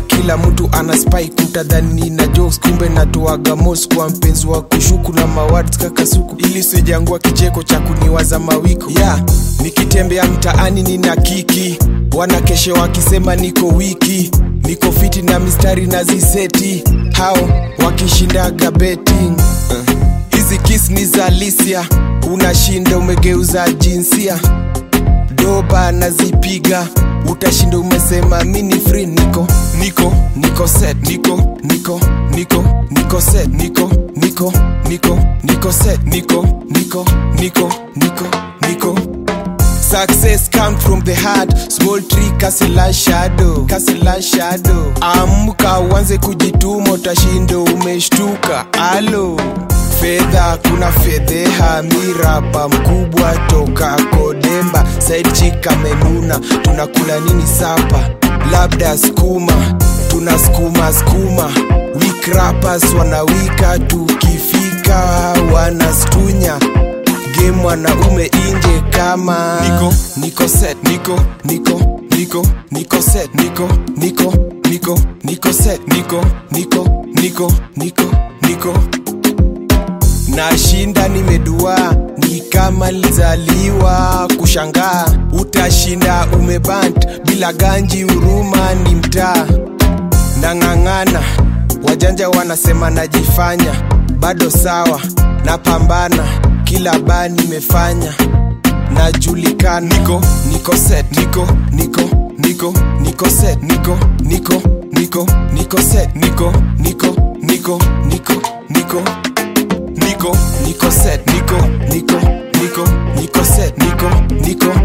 kila mtu ana spy kutadhani na jokes kumbe natoaga mos kwa mpenzi wa kushuku na mawards kakasuku ili sijangua kicheko cha kuniwaza mawiko ya yeah. nikitembea mtaani nina kiki wanakeshe wakisema niko wiki niko fiti na mistari na ziseti hao wakishindaga betting hizi uh. kis ni za lisia unashinda umegeuza jinsia doba nazipiga utashinda umesema mini free niko niko niko set niko niko niko niko set niko niko niko niko set niko niko niko niko niko Success come from the heart small tree kasila shadow kasila shadow amka uanze kujituma utashinda umeshtuka alo fedha kuna fedheha miraba mkubwa toka kodemba side chick amenuna tunakula nini sapa labda skuma tuna skuma skuma weak rappers wanawika tukifika wanastunya game wanaume inje kama niko niko set niko niko niko niko set niko niko niko niko set niko niko niko niko niko nashinda nimedua ni kama lizaliwa kushangaa utashinda umebant bila ganji huruma ni mtaa nang'ang'ana wajanja wanasema najifanya bado sawa napambana kila baa nimefanya najulikana niko niko set niko niko niko niko set niko niko niko niko set niko niko niko niko niko niko niko set niko niko niko niko set niko niko